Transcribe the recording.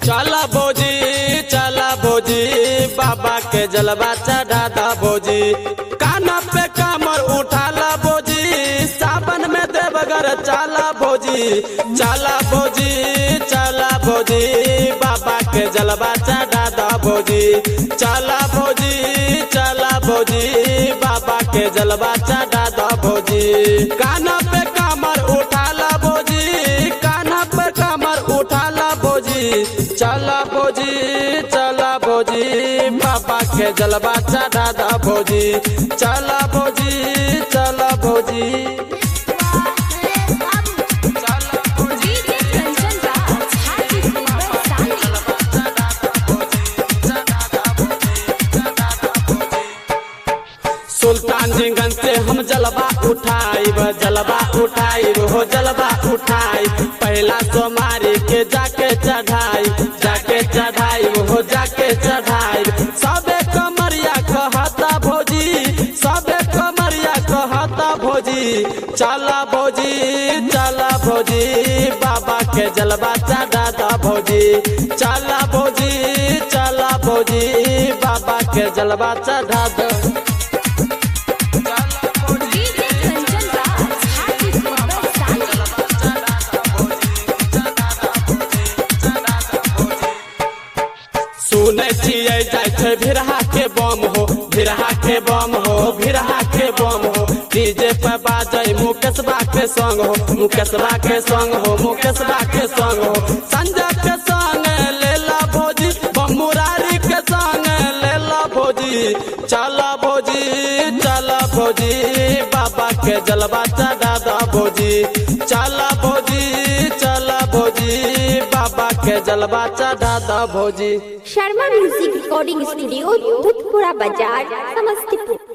चला भोजी चला भोजी बाबा के जलवा चढ़ा दा भोजी काना पे कमर उठाला भोजी सावन में देवगर चला भोजी चला भोजी चला भोजी बाबा के जलवा चढ़ा दा भोजी चला भोजी चला भोजी बाबा के जलवा चढ़ा दा भोजी काना पे कमर उठाला भोजी काना पे कमर उठाला भोजी चला भोजी चला भोजी बाबा के जलवा चढ़ा दा भोजी चला भोजी चला भोजी चला भोजी कंचन राज हाजीपुर वैशाली सुल्तान जिंगन से हम जलवा उठाइब जलवा उठाइब हो जलवा उठाई पहला सोमारी के जाके चढ़ाई जाके चढ़ाई हो जाके चढ़ाई सबे कमरिया कहता भोजी सबे कमरिया कहता भोजी चला भोजी चला भोजी बाबा के जलवा चढ़ा दा भोजी चला भोजी चला भोजी बाबा के जलवा चढ़ा दा डीजे कंचन राज हाजीपुर वैशाली सुनै छियै जाइ छै भिरहा के बम हो भिरहा के बम हो भिरहा के बम हो डीजे पे बाजै मुकेशबा के संग हो मुकेशबा के संग हो मुकेशबा के संग हो संजय के संग लेला भोजी बम मुरारी के संग लेला भोजी चला भोजी चला भोजी बाबा के जलवा चढ़ा दा भोजी चला भोजी चला भोजी बाबा के जलवा चढ़ा दा भोजी Sharma music recording studio Bhootpura बाजार समस्तीपुर